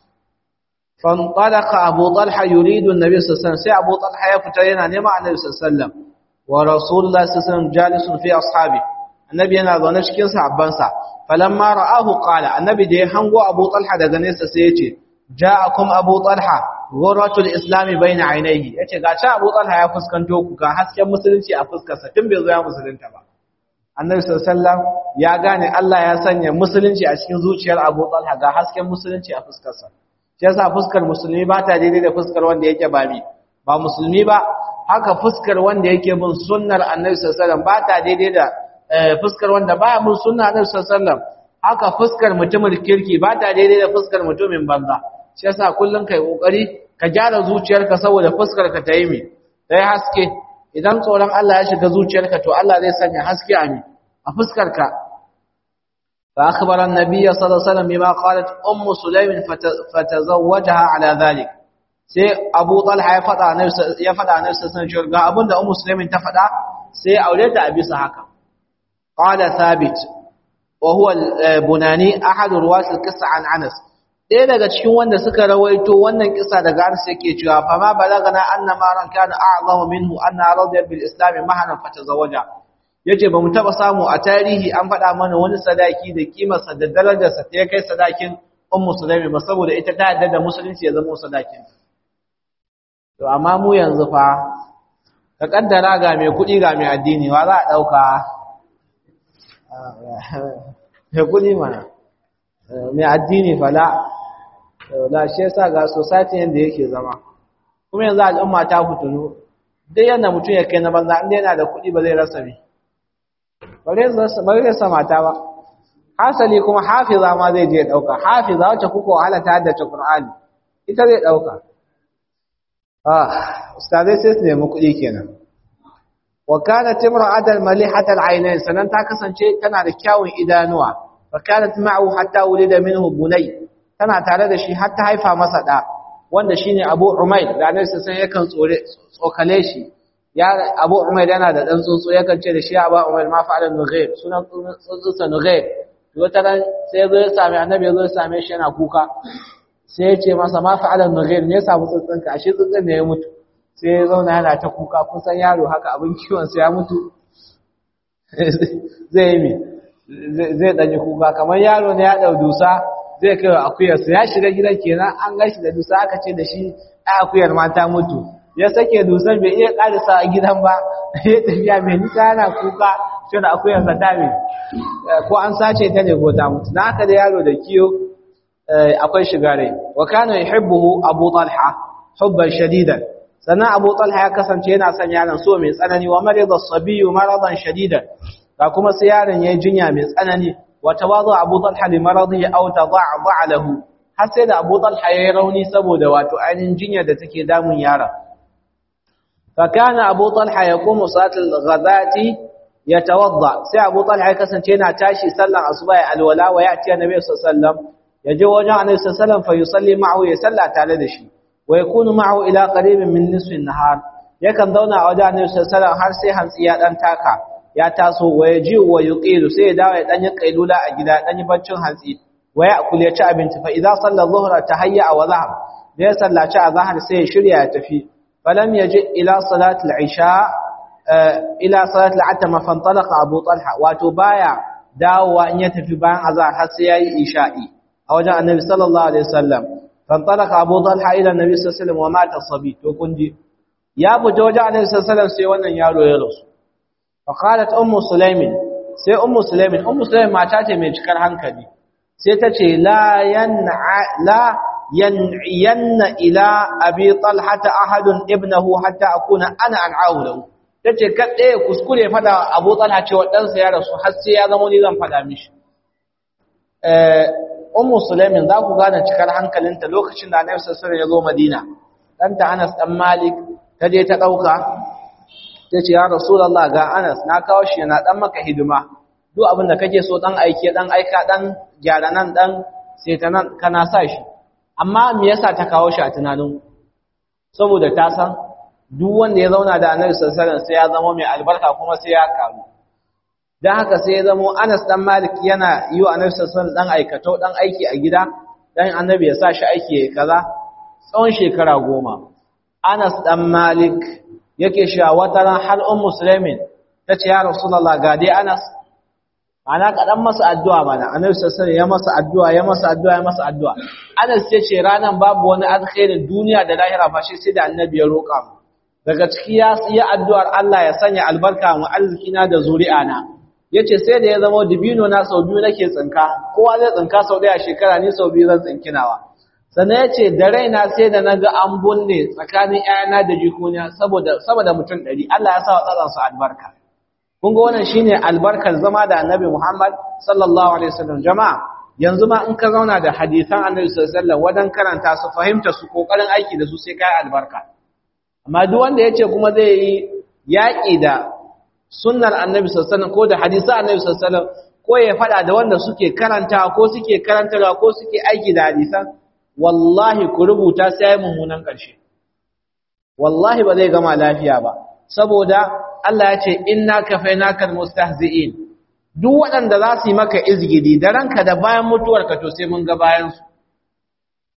فانطلق أبو طلحة يريد النبي صلى الله عليه وسلم سي أبو طلحة يفترين نمع النبي صلى الله عليه وسلم ورسول الله صلى الله عليه وسلم جالس في أصحابه النبي أنا ظنش كين صحبانسا فلما رآه قال النبي دي هنغو أبو طلحة دغنيسا سيتي جاءكم أبو طلحة غرة الإسلام بين عينيه yace ga cha Abu Talha ya fuskanto ku ga hasken musulunci a fuskarsa tun bai zo ya musulunta ba Annabi sallallahu alaihi wasallam ya gane Allah ya sanya musulunci a cikin zuciyar Abu Talha ga hasken musulunci a fuskarsa shi yasa fuskar musulmi ba ta daidai da fuskar wanda yake ba mi ba musulmi ba haka fuskar wanda yake bin sunnar annabi sallallahu alaihi wasallam ba ta daidai da fuskar wanda baya bin sunnar annabi sallallahu alaihi wasallam haka fuskar mutumin kirki ba ta daidai da fuskar mutumin banza shi yasa kullun kai kokari ka gyara zuciyarka saboda fuskar ka ta yi mi ta yi haske idan tsoron Allah ya shiga zuciyarka to Allah zai sanya haske a mi a fuskar ka فأخبر النبي صلى الله عليه وسلم بما قالت أم سليم فتزوجها على ذلك sai Abu Talha ya fada annabi ya fada annabi sallallahu alaihi wasallam ga abinda Ummu Sulaimin ta fada sai aure ta a bisa haka qala thabit wa huwa al-bunani ahad ruwat al-qissa an Anas ɗaya daga cikin wanda suka rawaito wannan kisa daga Anas yake cewa fa ma balagana anna ma ran kana a'zamu minhu anna radiya bil islam mahanan fatazawaja yace bamu taba samu a tarihi an faɗa mana wani sadaki da kimarsa da darajarsa ta kai sadakin ummu sulaimi ba saboda ita ta yadda da musulunci ya zama sadakin to amma mu yanzu fa ka kaddara ga mai kuɗi ga mai addini wa za a ɗauka mai kuɗi mana mai addini fala da shi yasa ga society yanda yake zama kuma yanzu al'umma ta fitunu duk yanda mutum ya kai na banza inda yana da kuɗi ba zai rasa bi ba zai rasa mata ba hasali kuma hafiza ma zai je ɗauka hafiza wacce kuka wahala ta haddace Qur'ani ita zai ɗauka ah ustazai sai su nemi kuɗi kenan wa kanat imra'atan malihatal aynayn sanan ta kasance tana da kyawun idanuwa fa kanat ma'ahu hatta wulida minhu bunay tana tare da shi har ta haifa masa da wanda shine Abu Umayr da Annabi sai yakan tsore tsokale shi ya Abu Umayr yana da dan tsuntsu yakan ce da shi Abu Umayr ma fa'ala nughair sunan tsuntsunsa nughair wata ran sai ya zo ya same Annabi ya zo ya same shi yana kuka sai ya ce masa ma fa'ala nughair ne ya samu tsuntsunka ashe tsuntsun ne ya mutu sai ya zauna yana ta kuka kun san yaro haka abin kiwon sa ya mutu zai yi mi zai danyi kuka kamar yaro ne ya dau dusa zai kai wa akuyarsa ya shiga gidan kenan an gashi da dusa aka ce da shi a akuyar ma ta mutu ya sake dusan bai iya karisa a gidan ba ya tafiya mai nisa yana kuka shi da akuyarsa ta mai ko an sace ta ne ko ta mutu na haka da yaro da kiyo akwai shiga rai wa kana yuhibbuhu abu talha hubban shadidan sannan abu talha ya kasance yana son yaron so mai tsanani wa marida sabiyu maradan shadidan ga kuma sai yaron yayi jinya mai tsanani وتواضع أبو طلحة لمرضه أو تضعضع له حسد أبو طلحة يروني سبود وتعين جنية تكي دام يارا فكان أبو طلحة يقوم صلاة الغداة يتوضع سي أبو طلحة كسنتين تاشي سلم أصبع الولاء ويأتي النبي صلى الله عليه وسلم يجي وجه النبي صلى الله عليه وسلم فيصلي معه يسلى تعالى دشي ويكون معه إلى قريب من نصف النهار يكن دونا وجه النبي صلى الله عليه وسلم هرسي هنسيات أن تاكا ya taso wa ya ji wa yuqilu sai ya dawo ya dan yi kailula a gida dan yi baccin hantsi wa ya akul ya ci abinci fa idza salla dhuhra tahayya wa zahab da ya sallaci a zahar sai ya shirya ya tafi falam yaji ila salati al-isha ila salati al-atama fantalaqa abu talha wato baya dawowa in ya tafi bayan azhar har sai yayi isha'i a wajen annabi sallallahu alaihi wasallam fantalaqa abu talha ila annabi sallallahu alaihi wasallam wa mata sabi to kunji ya fita wajen annabi sallallahu alaihi wasallam sai wannan yaro ya rasu فقالت أم سليم سي أم سليم أم سليم ما تاتي من cikar hankali sai tace la yan'a la yan'iyanna ila abi talhata ahadun ibnahu hatta akuna ana an'ahu lahu tace kadai kuskure fada abu talha cewa dan sa ya rasu har sai ya zama ni zan fada mishi eh ummu sulaimin za ku gane cikar hankalinta lokacin da annabi sallallahu alaihi wasallam ya zo madina danta Anas dan Malik ta je ta dauka ta ce ya rasulallah ga anas na kawo shi yana dan maka hidima duk abin da kake so dan aike dan aika dan gyara nan dan sai ta nan kana sa shi amma me yasa ta kawo shi a tunanin saboda ta san duk wanda ya zauna da annabi sallallahu alaihi wasallam sai ya zama mai albarka kuma sai ya karu dan haka sai ya zama Anas dan Malik yana yi wa annabi sallallahu alaihi wasallam dan aikato dan aiki a gida dan annabi ya sa shi aiki kaza tsawon shekara goma Anas dan Malik yake cewa wata ran har um muslimin tace ya rasulullah ga dai Anas ana kadan masa addu'a mana annabi sallallahu alaihi ya masa addu'a ya masa addu'a ya masa addu'a Anas yace ranan babu wani alkhairin duniya da lahira ba shi sai da annabi ya roƙa mu daga ciki ya yi addu'ar Allah ya sanya albarka mu arzikina da zuri'ana yace sai da ya zama dibino na sau biyu nake tsinka kowa zai tsinka sau daya shekara ni sau biyu zan tsinkinawa sannan ya ce da raina sai da na ga an bunne tsakanin ‘ya'yana da jikuniya saboda mutum ɗari Allah ya sa wa tsatsansu albarka. Kun ga wannan shi ne albarkar zama da annabi Muhammad sallallahu Alaihi wasallam jama'a yanzu ma in ka zauna da hadithan annabi sallallahu wajen karanta su fahimta su ƙoƙarin aiki da su sai kayi albarka. Amma duk wanda ya ce kuma zai yi yaƙi da sunnar annabi sallallahu ko da hadisan annabi sallallahu ko ya faɗa da wanda suke karanta ko suke karantarwa ko suke aiki da hadisan wallahi ku rubuta sai ya mummunan ƙarshe wallahi ba zai gama lafiya ba saboda Allah ya ce inna kafainakal mustahzi'in duk waɗanda za su yi maka izgidi da ranka da bayan mutuwarka to sai mun ga bayan su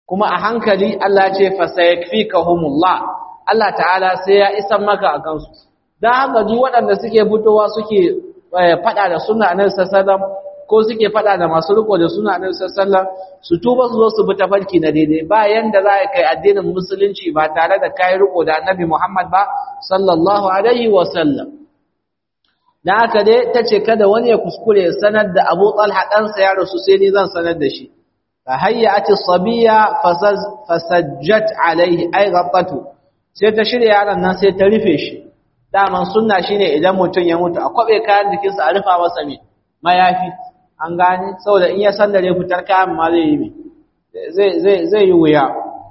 kuma a hankali Allah ce fasayakfikahumullah Allah ta'ala sai ya isan maka a kansu dan haka duk waɗanda suke fitowa suke fada da sunna annabi sallallahu ko suke fada da masu riko da sunna annabi sallallahu su tuba su zo su bi tafarki na daidai ba yanda za kai addinin musulunci ba tare da kai riko da annabi Muhammad ba sallallahu alaihi wa sallam dan haka dai tace kada wani ya kuskure ya sanar da Abu Talha dan sa ya rasu sai ni zan sanar da shi fa hayyati sabiya fasajjat alaihi ay ghattatu sai ta shirya yaron nan sai ta rufe shi daman sunna shine idan mutum ya mutu a kwabe kayan jikinsa a rufa masa me mayafi an gane saboda in ya sandare fitar kayan ma zai yi me zai zai zai yi wuya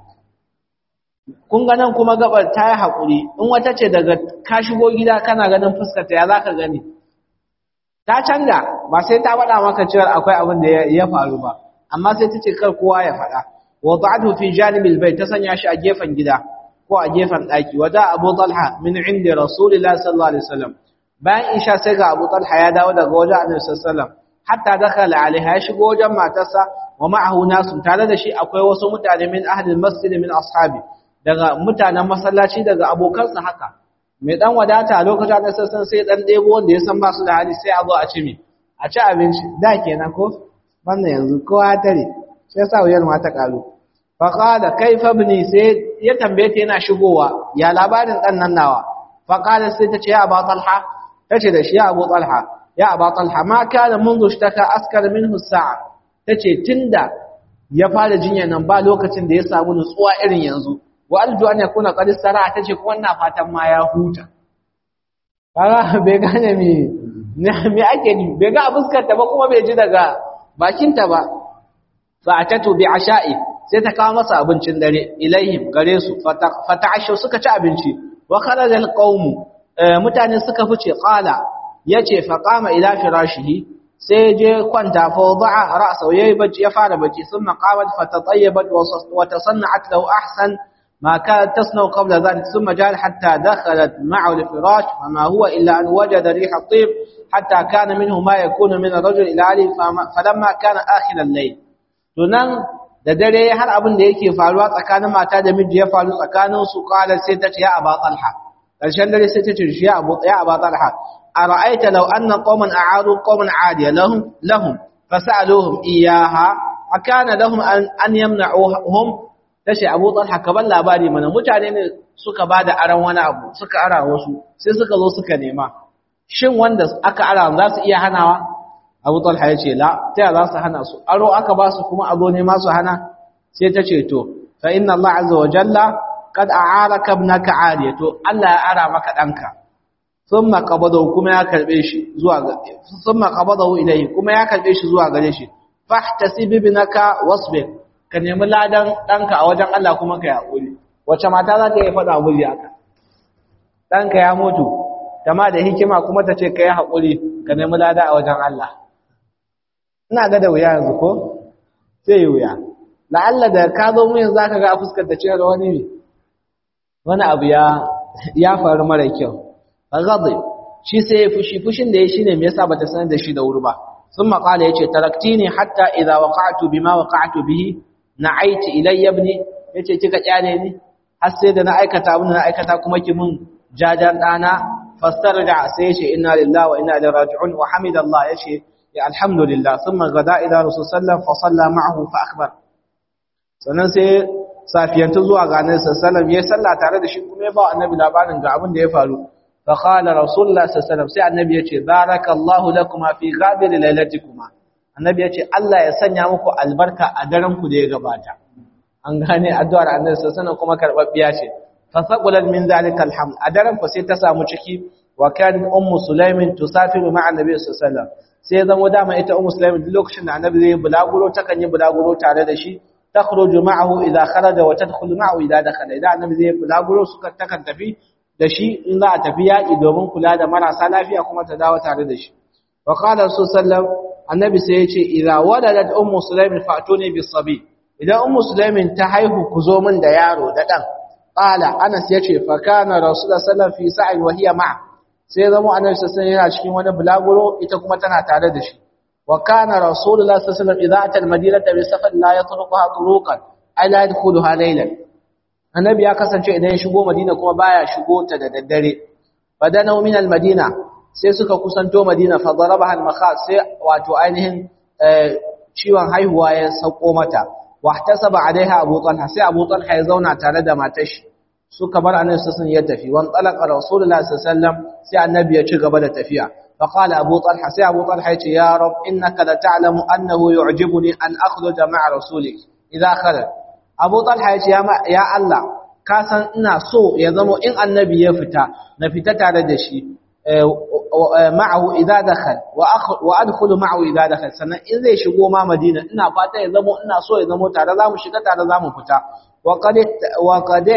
kun ga nan kuma gabar ta yi haƙuri in wata ce daga ka shigo gida kana ganin fuskarta ya za ka gani ta canza ba sai ta faɗa maka cewa akwai abin da ya faru ba amma sai ta ce kar kowa ya faɗa wa ba'du fi janibil bayt ta sanya shi a gefen gida ko a gefen ɗaki wata Abu Talha min inda Rasulullah sallallahu alaihi wasallam bayan isha sai ga Abu Talha ya dawo daga wajen Annabi sallallahu alaihi wasallam hatta dakhala alaiha ya shigo wajen matarsa wa ma'ahu nasu tare da shi akwai wasu mutane min ahli masjid min ashabi daga mutanen masallaci daga abokansa haka mai dan wadata a lokacin da sassan sai dan debo wanda ya san ba su da hali sai a zo a ci mi a ci abinci da kenan ko wannan yanzu kowa tare sai sa wuyar ma ta karu fa qala kaifa ibni sai ya tambaye ta yana shigowa ya labarin dan nan nawa fa qala sai ta ce ya Abu Talha tace da shi ya Abu Talha ya Abu Talha ma kana منذ اشتكى askar minhu sa'a tace tunda ya fara jinya nan ba lokacin da ya samu nutsuwa irin yanzu wa arju an yakuna qad sara tace ko wannan fatan ma ya huta kaga bai gane me me ake ni bai ga fuskar ta ba kuma bai ji daga bakin ta ba fa atatu bi asha'i sai ta kawo masa abincin dare ilaihim gare su fata'ashu suka ci abinci wa kharaja alqawm mutane suka fice qala yace fa qama ila firashihi sai je kwanta fa wada'a ra'sahu yayi bacci ya fara bacci thumma qamat fatatayyabat wa tasanna'at lahu ahsan ما كانت تصنع قبل ذلك ثم جاء حتى دخلت معه الفراش وما هو إلا أن وجد ريح الطيب حتى كان منه ما يكون من الرجل إلى علي فلما كان آخر الليل تنان da dare har abin da yake faruwa tsakanin mata da miji ya faru tsakanin su qala sai ta ce ya aba talha karshen dare sai ta ce ya abu ya aba talha ara'aita law anna qauman a'adu qauman 'adiya lahum lahum fasaluhum iyaha akana lahum an an yamna'uhum tace Abu Talha ka ban labari mana mutane ne suka bada aran wani abu suka ara wasu sai suka zo suka nema shin wanda aka ara za su iya hanawa Abu Talha ya ce la ta za su hana su aro aka ba su kuma azo ne ma su hana sai ta ce to fa inna Allah azza wa jalla qad a'araka ibnaka ariya to Allah ya ara maka danka thumma qabadahu kuma ya karbe shi zuwa ga thumma qabadahu ilayhi kuma ya karbe shi zuwa gare shi fahtasib ibnaka wasbir ka nemi ladan ɗanka a wajen Allah kuma ka yaƙuri wacce mata za ta yi faɗa miji haka ɗanka ya mutu ma da hikima kuma ta ce ka yi haƙuri ka nemi lada a wajen Allah ina ga da wuya yanzu ko sai yi wuya la'alla da ka zo mu yanzu za ka ga a fuskar ta ce da wani ne wani abu ya ya faru mara kyau ba gaɗe shi sai ya fushi fushin da ya shi ne me yasa bata sanar da shi da wuri ba ثم قال يجي تركتيني حتى إذا وقعت بما وقعت به نعيت إلي ابني yace kika kyale ni har sai da na aikata abin da na aikata kuma ki mun jajan dana fastarja sai yace inna lillahi wa inna ilaihi raji'un wa hamidallah yace ya alhamdulillah thumma gada ila rasul sallallahu fa salla ma'ahu fa akhbar sannan sai safiyantu zuwa ga annabi sallallahu ya salla tare da shi kuma ya ba annabi labarin ga abin da ya faru fa qala rasulullah sallallahu sai annabi yace barakallahu lakuma fi ghadir lailatikuma annabi yace Allah ya sanya muku albarka a daren ku da ya gabata an gane addu'ar annabi sallallahu kuma karbabbiya ce fa saqulat min zalika alhamd a daren ku sai ta samu ciki wa kan ummu sulaimin tusafiru ma'a annabi sallallahu sai zama dama ita ummu sulaimin duk lokacin da annabi zai bulaguro takan yi bulaguro tare da shi takhruju ma'ahu idha kharaja wa tadkhulu ma'ahu idha dakhala idan annabi zai bulaguro suka takan tafi da shi in za a tafi yaƙi domin kula da marasa lafiya kuma ta dawo tare da shi wa qala sallallahu annabi sai ya ce idza waladat ummu sulaimin fa'tuni bis sabi idan ummu sulaimin ta haihu ku zo min da yaro da dan qala anas yace fa kana rasulullah sallallahu fi sa'in wa hiya ma'a sai zama annabi sallallahu yana cikin wani bulaguro ita kuma tana tare da shi wa kana rasulullah sallallahu idza ata al-madinata bi safar la yatruquha turuqan ai la yadkhuluha laylan annabi ya kasance idan ya shigo madina kuma baya shigo ta da daddare fadana min al-madina sai suka kusanto madina fa darabaha al-makhas sai wato ainihin ciwon haihuwa ya sauko mata wahtasaba alaiha abu talha sai abu talha ya zauna tare da matar shi suka bar annabi sallallahu ya tafi wan talaqa rasulullahi sallallahu sai annabi ya ci gaba da tafiya fa qala abu talha sai abu talha ya ce ya rab innaka la ta'lamu annahu yu'jibuni an akhruja ma'a rasulik idza kharaj abu talha ya ce ya Allah ka san ina so ya zama in annabi ya fita na fita tare da shi ma'ahu idza dakhal wa adkhulu ma'ahu idza dakhal sannan in zai shigo ma Madina ina fata ya zama ina so ya zama tare zamu shiga tare zamu fita wa qad wa qad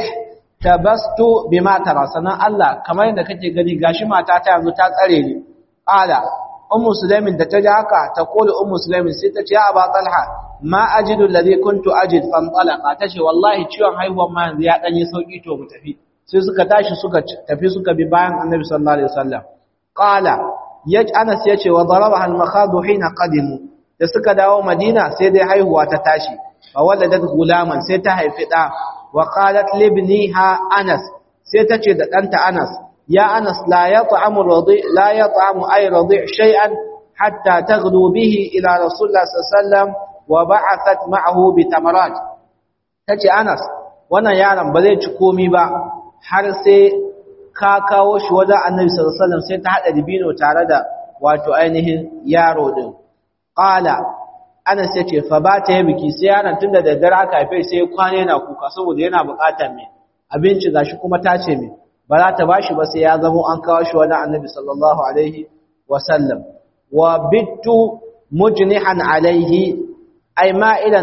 tabastu bima tara sannan Allah kamar yadda kake gani gashi mata ta yanzu ta tsare ni qala ummu sulaimin da ta ji haka ta kula ummu sulaimin sai ta ce ya aba talha ma ajidu alladhi kuntu ajid fan talaqa tace wallahi ciwon haihuwar ma yanzu ya dan yi sauki to mu tafi sai suka tashi suka tafi suka bi bayan annabi sallallahu alaihi wasallam qala yaj anas yace wa darabaha al makhadu hina qadimu da suka dawo madina sai dai haihuwa ta tashi fa waladat gulaman sai ta haifi da wa qalat libniha anas sai ta ce da danta anas ya anas la yat'amu radi la yat'amu ay radi shay'an hatta taghdu bihi ila rasulullah sallallahu alaihi wasallam wa ba'athat ma'ahu bi tamarat tace anas wannan yaron ba zai ci komi ba har sai ka kawo shi wajen annabi sallallahu alaihi wasallam sai ta hada dibino tare da wato ainihin yaro din qala ana sai ce fa ba ta yi biki sai yaron tunda da daddare aka haife sai kwana yana kuka saboda yana buƙatar me abinci gashi kuma ta ce me ba za ta bashi ba sai ya zamo an kawo shi wajen annabi sallallahu alaihi wasallam wa bittu mujnihan alaihi ay ma'ilan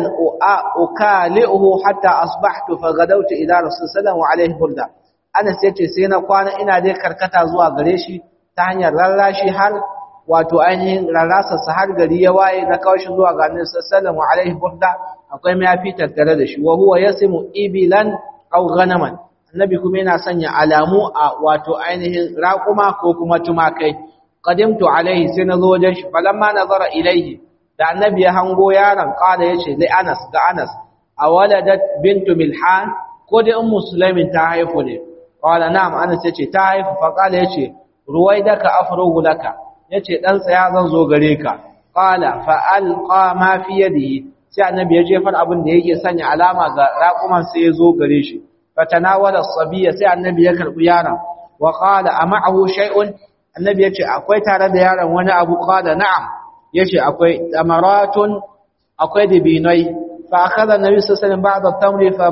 ukali'uhu hatta asbahtu fa gadawtu ila rasul sallallahu alaihi burda Anas yace sai na kwana ina dai karkata zuwa gare shi ta hanyar rarrashi har wato ainihin rarrasa sa har gari ya waye na kawo shi zuwa ga Annabi sallallahu alaihi burda akwai mayafi tattare da shi wa huwa yasimu ibilan aw ghanaman Annabi kuma yana sanya alamu a wato ainihin raquma ko kuma tumakai qadimtu alaihi sai na zo wajen shi falamma nazara ilaihi da Annabi ya hango yaron kada yace li Anas ga Anas awaladat bintu milhan ko dai ummu sulaimin ta haifu ne qala na'am anas yace ta haifu fa qala yace ruwaidaka afrugu laka yace dan tsaya zan zo gare ka qala fa alqa ma fi yadihi sai annabi ya jefar abin da yake sanya alama ga raquman sai ya zo gare shi fatanawala sabiya sai annabi ya karbi yaron wa qala ama'ahu shay'un annabi yace akwai tare da yaron wani abu qala na'am yace akwai tamaratun akwai dibinai fa akhadha annabi sallallahu alaihi wasallam ba'd at-tamri fa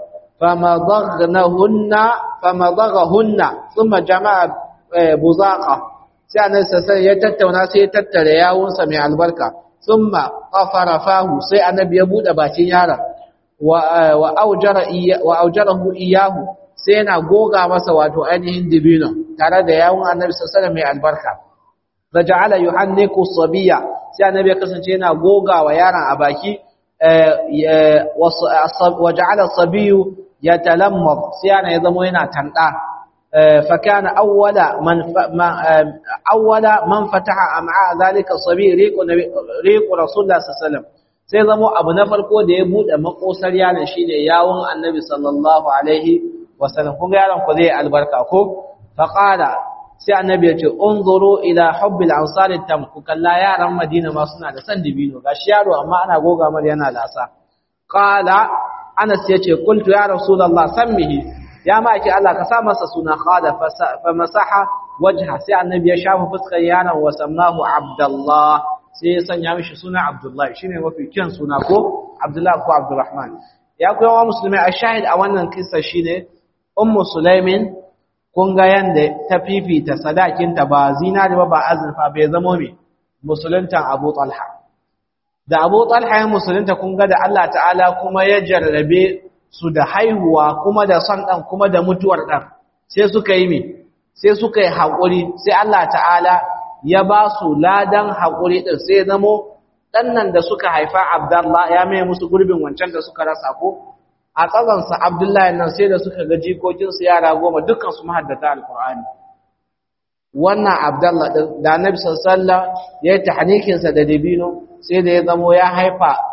فمضغنهن فمضغهن ثم جمع بزاقة sai annabi sassan ya tattauna sai ya tattara yawunsa mai albarka thumma qafara fahu sai annabi ya bude bakin yaron wa wa aujara wa aujarahu iyahu sai yana goga masa wato ainihin dibino tare da yawun annabi sassan mai albarka raja'ala yuhanniku sabiya sai annabi ya kasance yana goga wa yaron a baki waja'ala sabiyu yatalammad sai yana ya zama yana tanda fakana awwala man awwala man fataha am'a zalika sabi riqu riqu rasulullah sallallahu sai zama abu na farko da ya bude makosar yaron shine yawon annabi sallallahu alaihi wasallam kun ga yaron ko zai albarka ko faqala sai annabi ya ce unzuru ila hubbil ansari tam ku kalla yaran madina ma suna da san dibino gashi yaro amma ana goga mar yana lasa qala anas ya ce qultu ya rasulullah sammihi ya ma ki Allah ka sa masa suna qala fa masaha wajha sai annabi ya shafa fuskar yaron wa sammahu abdullah sai ya sanya mishi suna abdullah shine mafi kyan suna ko abdullah ko abdurrahman ya koyawa musulmai a shahid a wannan kissa shine ummu sulaimin kun ga yanda ta fifita sadakinta ba zinari ba ba azurfa bai zamo mai musuluntan Abu Talha da Abu Talha ya musulunta kun ga da Allah ta'ala kuma ya jarrabe su da haihuwa kuma da son dan kuma da mutuwar dan sai suka yi me sai suka yi hakuri sai Allah ta'ala ya ba su ladan hakuri din sai zamo dan nan da suka haifa Abdullah ya mai musu gurbin wancan da suka rasa ko a tsazansa abdullahi nan sai da suka ga jikokinsu yara goma dukansu mahaddata alkur'ani wannan abdullahi ɗin da annabi sallallahu ya yi tahnikinsa da dabino sai da ya zamo ya haifa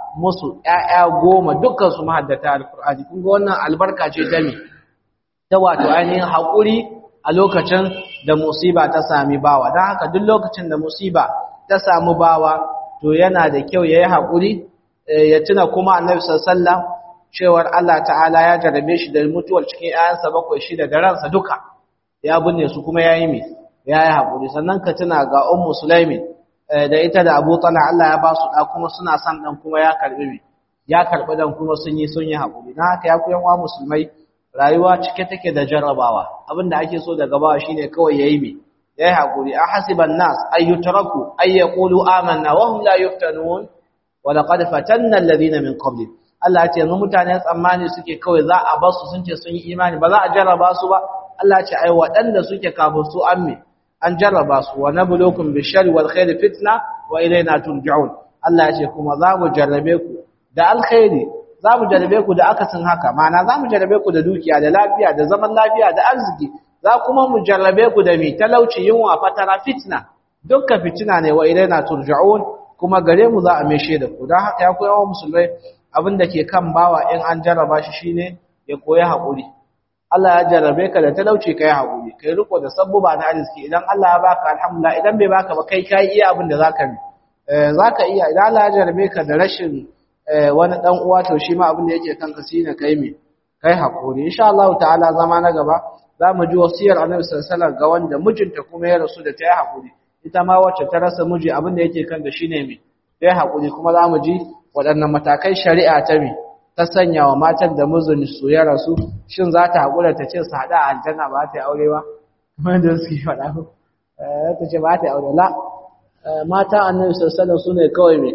musu ƴaƴa goma dukkan su mahaddata alqur'ani kun ga wannan albarka ce ta me ta wato ainihin haƙuri a lokacin da musiba ta sami bawa don haka duk lokacin da musiba ta samu bawa to yana da kyau yayi haƙuri ya tuna kuma annabi sallallahu cewar Allah ta'ala ya jarabe shi da mutuwar cikin ƴaƴansa bakwai shida da ransa duka ya binne su kuma yayi me yayi haƙuri sannan ka tuna ga ummu sulaimin da ita da Abu Talha Allah ya ba su da kuma suna son dan kuma ya karbi me ya karbi dan kuma sun yi sun yi haƙuri dan haka ya ku yan musulmai rayuwa cike take da jarrabawa abinda ake so daga bawa shine kawai yayi me yayi haƙuri a hasiban nas ay yutraku ay yaqulu amanna wa hum la yuftanun wa laqad fatanna alladhina min qabli Allah ya ce yanzu mutane tsammani suke kawai za a basu sun ce sun yi imani ba za a jarraba su ba Allah ya ce ai waɗanda suke kafin su an me an jarraba su wa nabluukum bishari wal khairi fitna wa ilayna turja'un Allah ya ce kuma za mu jarrabe ku da alkhairi za mu jarrabe ku da akasin haka ma'ana za mu jarrabe ku da dukiya da lafiya da zaman lafiya da arziki za kuma mu jarrabe ku da mi talauci yunwa fatara fitna dukkan fitina ne wa ilayna turja'un kuma gare mu za a meshe da ku don haka ya koya wa musulmai abin da ke kan bawa in an jarraba shi shine ya koyi haƙuri Allah ya jarrabe ka da talauci kai haƙuri kai riko da sabbuba na arziki idan Allah ya baka alhamdulillah idan bai baka ba kai kai iya abin da zaka yi zaka iya idan Allah ya jarrabe ka da rashin wani dan uwa to shi ma abin da yake kanka shine kai me kai haƙuri insha Allah ta'ala zama na gaba zamu ji wasiyar Annabi sallallahu alaihi wasallam ga wanda mijinta kuma ya rasu da ta yi haƙuri ita ma wacce ta rasa miji abin da yake kanta shine me ta yi haƙuri kuma zamu ji waɗannan matakai shari'a ta me ta sanya wa matan da mijin su ya rasu shin za ta haƙura ta ce su haɗa a aljanna ba ta yi aure ba kamar da suke faɗa ko ta ce ba ta yi aure la mata annabi sallallahu su ne kawai me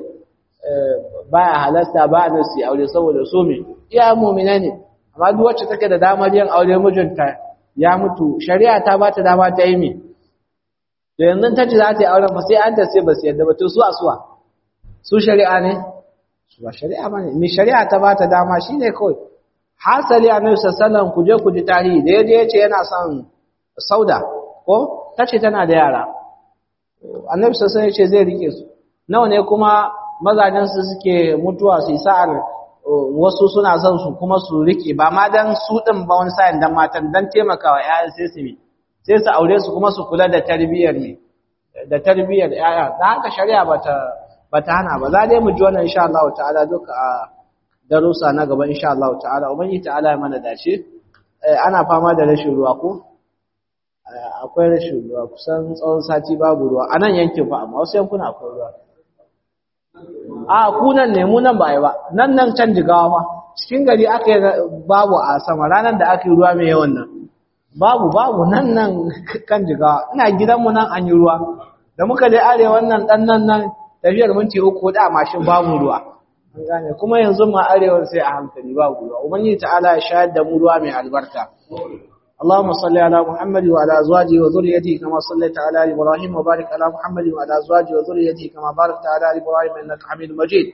baya halasta ba a su yi aure saboda su me iya mu'mina ne amma duk wacce take da damar yin aure mijinta ya mutu shari'a ta ba ta dama ta yi me da yanzu ta ce za ta yi auren ba sai an ta sai ba su yadda ba to su a suwa su shari'a ne ba shari'a bane mai shari'a ta ba ta dama shine kawai hasali annabi sallallahu ku je ku ji tarihi da yaje yace yana son sauda ko tace tana da yara annabi sallallahu yace zai rike su nawa ne kuma mazajen su suke mutuwa su sa'ar wasu suna son su kuma su rike ba ma dan su din ba wani sa'in dan matan dan taimakawa ƴaƴan sai su sai su aure su kuma su kula da tarbiyyar ne da tarbiyyar ƴaƴa dan haka shari'a bata bata hana ba za dai mu ji wannan insha Allah ta'ala duka a darussa na gaba insha Allah ta'ala ubangi ta'ala ya mana dace ana fama da rashin ruwa ko akwai rashin ruwa kusan tsawon sati babu ruwa a nan yankin fa amma wasu yankuna akwai ruwa a ku nan ne mu nan ba yi ba nan nan can jigawa fa cikin gari aka yi babu a sama ranar da aka yi ruwa mai yawan nan babu babu nan nan kan jigawa ina gidanmu nan an yi ruwa da muka je arewa nan dan nan nan tafiyar minti uku da mashin babu ruwa an gane kuma yanzu ma arewa sai a hankali babu ruwa ubangiji ta'ala ya shayar da mu ruwa mai albarka اللهم صل على محمد وعلى ازواجه وذريته كما صليت على ال ابراهيم وبارك على محمد وعلى ازواجه وذريته كما باركت على ال ابراهيم انك حميد مجيد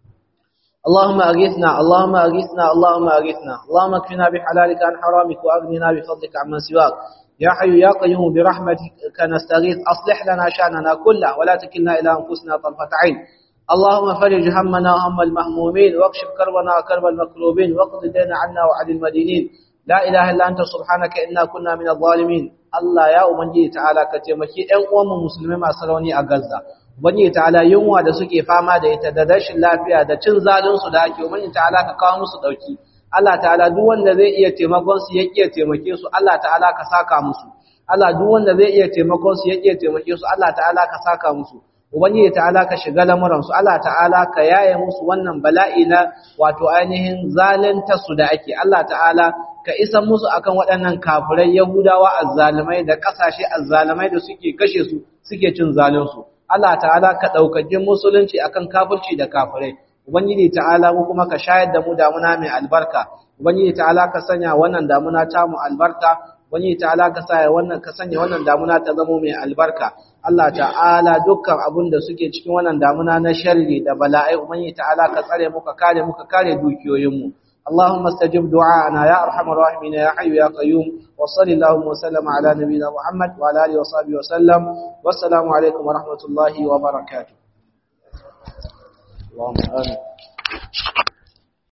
اللهم اغثنا اللهم اغثنا اللهم اغثنا اللهم اكفنا بحلالك عن حرامك واغننا بفضلك عمن سواك يا حي يا قيوم برحمتك نستغيث اصلح لنا شاننا كله ولا تكلنا الى انفسنا طرفه عين اللهم فرج همنا وهم المهمومين واكشف كربنا وكرب المكروبين واقض الدين عنا وعن المدينين لا إله إلا أنت سبحانك إنا كنا من الظالمين الله يا أمنجي تعالى كتمكي أن أم مسلمين ما سروني أغزة Ubangiji ta'ala yunwa da suke fama da ita da rashin lafiya da cin zalin su da ake Ubangiji ta'ala ka kawo musu dauki Allah ta'ala duk wanda zai iya taimakon su ya iya taimake su Allah ta'ala ka saka musu Allah duk wanda zai iya taimakon su ya iya taimake su Allah ta'ala ka saka musu Ubangiji ta'ala ka shiga lamuran su Allah ta'ala ka yaye musu wannan bala'i na wato ainihin zalunta su da ake Allah ta'ala ka isa musu akan waɗannan kafirai Yahudawa azzalimai da ƙasashe azzalimai da suke kashe su suke cin zalunsu Allah ta'ala ka ɗaukaki musulunci akan kafirci da kafirai Ubangiji ta'ala mu kuma ka shayar da mu damuna mai albarka Ubangiji ta'ala ka sanya wannan damuna ta mu albarka Ubangiji ta'ala ka sanya wannan ka sanya wannan damuna ta zama mai albarka Allah ta'ala dukkan abin da suke cikin wannan damuna na sharri da bala'ai Ubangiji ta'ala ka tsare mu ka kare mu ka kare dukiyoyin mu اللهم استجب دعاءنا يا ارحم الراحمين يا حي يا قيوم وصل اللهم وسلم على نبينا محمد وعلى اله وصحبه وسلم والسلام عليكم ورحمه الله وبركاته اللهم امين